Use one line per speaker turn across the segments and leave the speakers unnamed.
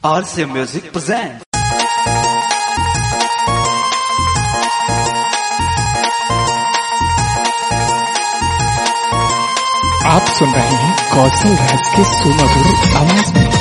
RCA Music presents.
आप सुन रहे हैं कौशल राज के सुमधुर आवाज में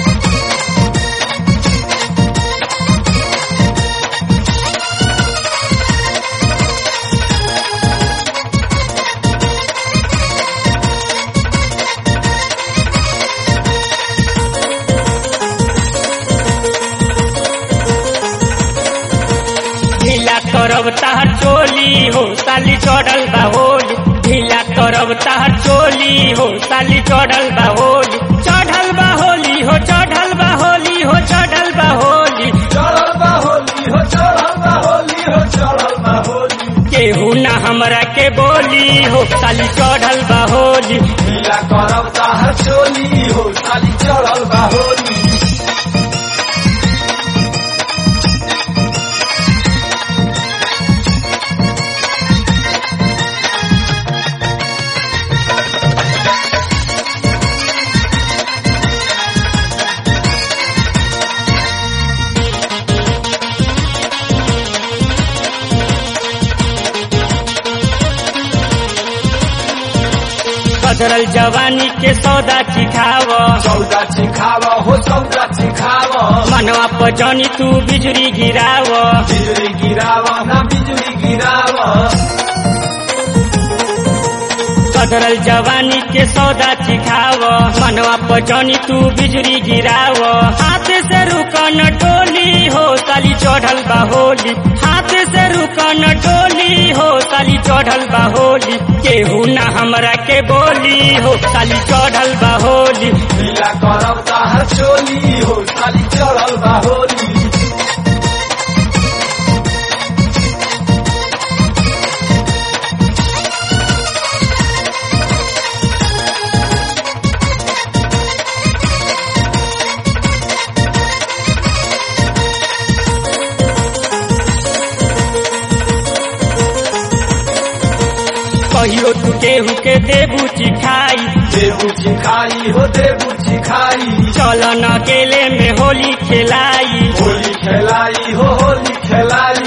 ढीला करब तार चोली हो साली चढ़ल बा होली ढीला करब तार चोली हो साली चढ़ल बा होली चढ़ल बा होली हो चढ़ल बा होली हो चढ़ल बा होली
चढ़ल बा होली हो चढ़ल बा होली हो चढ़ल बा होली
केहू ना हमरा के बोली हो साली चढ़ल बा होली
ढीला करब ताहर चोली हो खाली चढ़ल बा होली
बदरल जवानी के सौदा चिखाव
सौदा चिखाव हो सौदा चिखाव
मनवा पजनी तू बिजुरी गिराव
बिजुली गिराव ना बिजुली गिराव
बदरल जवानी के सौदा चिखाव मनवा पजनी तू बिजुरी गिराव हाथ से रुकन टोली हो साली चढ़ल बा होली हाथ से रुकन टोली हो साली चढ़ल बा होली केहू ना हमरा के बोली हो साली चढ़ल बा होली
ढीला करब ताहर चोली हो खाली चढ़ल बा होली
कहियो तू केहू के देबू चिखाई
देबू चिखाई हो देबू चिखाई
चल न अकेले में होली खेलाई
होली खेलाई हो होली खेलाई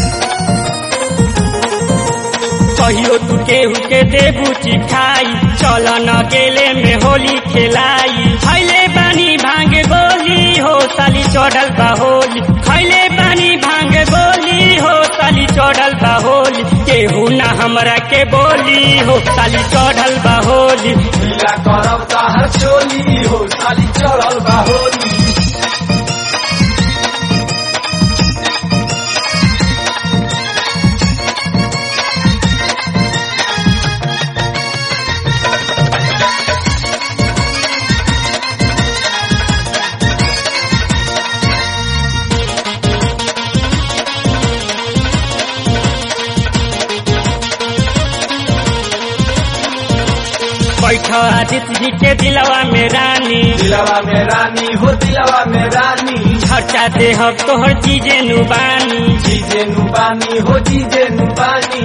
कहियो तू केहू के देबू चिखाई चल न अकेले में होली खेलाई खैले बानी भांग गोली हो साली चढ़ल बा होली खैले बानी भांग गोली हो साली चढ़ल बा होली केहू ना हमरा के बोली हो साली चढ़ल बा होली
ढीला करब ताहर चोली हो खाली चढ़ल बा होली
बैठ आदित्य जी के दिलवा में रानी
दिलवा में रानी हो दिलवा में रानी
खर्चा दे हम तोहर चीजे नुबानी
जीजे नुबानी हो जीजे नुबानी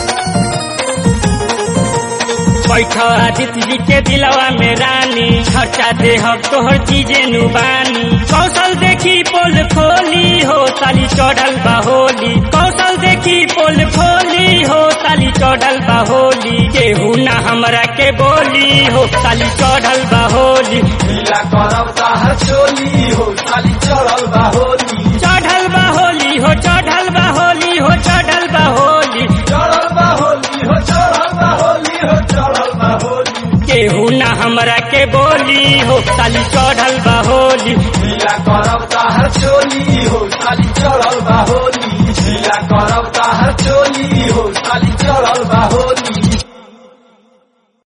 बैठ आदित्य जी के दिलवा में रानी खर्चा दे हम तोहर चीजे नुबानी कौशल देखी पोल खोली हो साली चढ़ल बा होली कौशल देखी पोल खोली हो साली चढ़ल बा होली केहू ना हमरा के बोली हो साली चढ़ल बा होली
ढीला करब ताहर चोली हो खाली चढ़ल बा होली
चढ़ल बा होली हो चढ़ल बा होली हो चढ़ल बा होली
चढ़ल बा होली हो चढ़ल बा होली हो चढ़ल बा होली
केहू ना हमरा के बोली हो साली चढ़ल बा होली
ढीला करब ताहर चोली हो खाली चढ़ल बा होली ढीला करब ताहर चोली हो खाली चढ़ल बा होली